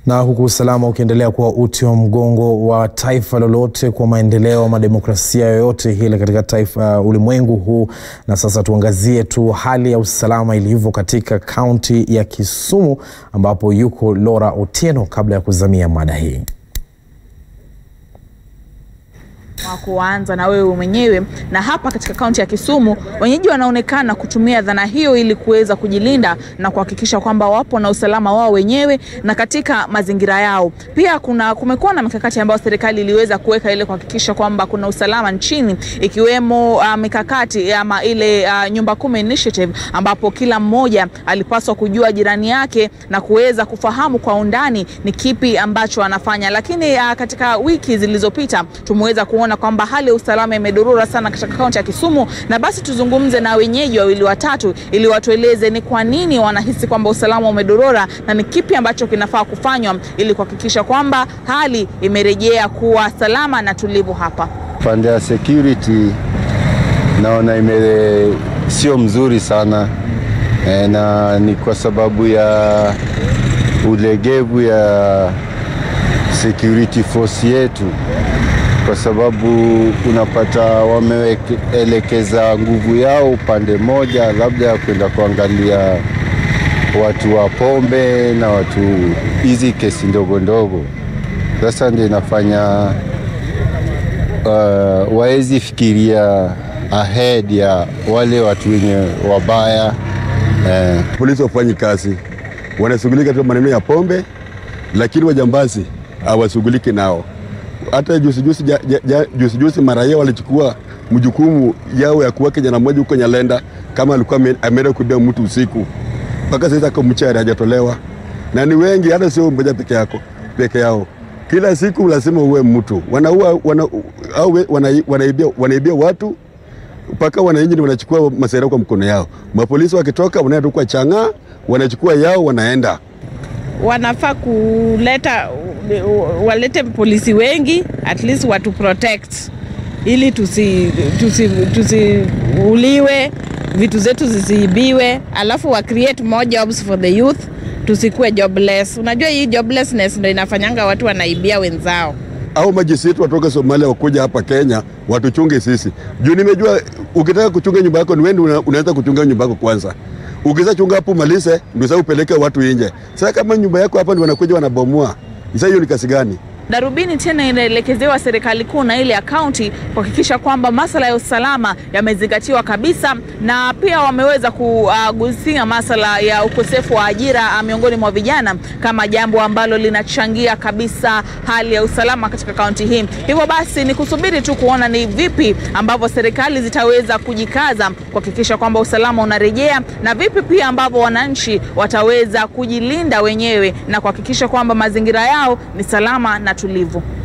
Na huku usalama ukiendelea kuwa uti wa mgongo wa taifa lolote kwa maendeleo ama demokrasia yoyote ile katika taifa uh, ulimwengu huu. Na sasa tuangazie tu hali ya usalama ilivyo katika kaunti ya Kisumu ambapo yuko Laura Otieno kabla ya kuzamia mada hii. wa kuanza na wewe mwenyewe. Na hapa katika kaunti ya Kisumu, wenyeji wanaonekana kutumia dhana hiyo ili kuweza kujilinda na kuhakikisha kwamba wapo na usalama wao wenyewe na katika mazingira yao. Pia kuna kumekuwa na mikakati ambayo serikali iliweza kuweka ili kuhakikisha kwamba kuna usalama nchini, ikiwemo uh, mikakati ama ile uh, nyumba kumi initiative, ambapo kila mmoja alipaswa kujua jirani yake na kuweza kufahamu kwa undani ni kipi ambacho anafanya. Lakini uh, katika wiki zilizopita tumeweza kuona kwamba hali ya usalama imedorora sana katika kaunti ya Kisumu, na basi tuzungumze na wenyeji wawili watatu ili watueleze ni kwa nini wanahisi kwamba usalama umedorora na ni kipi ambacho kinafaa kufanywa ili kuhakikisha kwamba hali imerejea kuwa salama na tulivu hapa. Pande ya security naona ime sio mzuri sana e, na ni kwa sababu ya ulegevu ya security force yetu kwa sababu unapata wameelekeza nguvu yao upande moja, labda ya kwenda kuangalia watu wa pombe na watu hizi kesi ndogo ndogo. Sasa ndio inafanya uh, waezi fikiria ahead ya wale watu wenye wabaya eh. Polisi wafanyi kazi, wanashughulika tu maneno ya pombe, lakini wajambazi hawashughuliki nao hata juzi juzi, ja, ja, juzi juzi maraia walichukua mjukumu yao ya kuwa kijana mmoja huko Nyalenda, kama alikuwa ameenda kuibia mtu usiku, mpaka sasa kwa mchana hajatolewa, na ni wengi, hata sio mmoja peke yako peke yao. Kila siku lazima uwe mtu wanaua, wana, au wana, wanaibia, wanaibia watu mpaka wananchi wanachukua masera kwa mkono yao. Mapolisi wakitoka wanaenda kwa chang'aa, wanachukua yao wanaenda wanafaa kuleta walete polisi wengi at least watu protect ili tusiuliwe tusi, tusi vitu zetu zisiibiwe, alafu wa create more jobs for the youth, tusikuwe jobless. Unajua hii joblessness ndio inafanyanga watu wanaibia wenzao. Au majeshi yetu watoka Somalia wakuja hapa Kenya watuchunge sisi, juu nimejua ukitaka kuchunga nyumba yako ni wewe una, unaweza kuchunga nyumba yako kwanza Ukiza chunga hapo malize, ndio sasa upeleke watu nje. Sasa kama nyumba yako hapa ndio wanakuja wanabomoa, sasa hiyo ni kasi gani? Darubini tena inaelekezewa serikali kuu na ile ya kaunti kuhakikisha kwamba masuala ya usalama yamezingatiwa kabisa, na pia wameweza kugusia masuala ya ukosefu wa ajira miongoni mwa vijana kama jambo ambalo linachangia kabisa hali ya usalama katika kaunti hii. Hivyo basi ni kusubiri tu kuona ni vipi ambavyo serikali zitaweza kujikaza kuhakikisha kwamba usalama unarejea na vipi pia ambavyo wananchi wataweza kujilinda wenyewe na kuhakikisha kwamba mazingira yao ni salama na tulivu.